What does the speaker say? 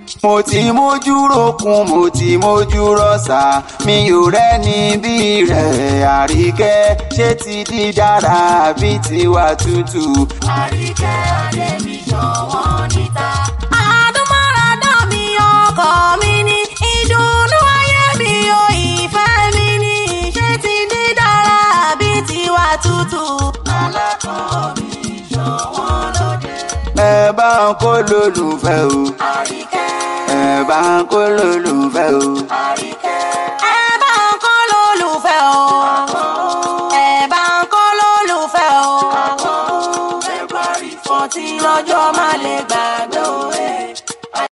mo ti mójú rokun mo ti mójú rọ̀ṣà mi ò rẹ́ni bí rẹ̀ àríkẹ́ ṣé ti di dára bí tiwa tútù. àríkẹ́ adé mi ṣọ̀wọ́n níta. àdúmọ̀ràdá mi ọkọ mi ní ìdùnnú ayé mi ò ìfẹ́ mi ní ṣé ti ní dára bí tiwa tútù. alákọ̀ọ́ mi ṣọ̀wọ́n lóde. ẹ bá ń kó lólùfẹ́ o àríkẹ́ ẹ bá ń kó lólùfẹ́ o. àríkẹ́.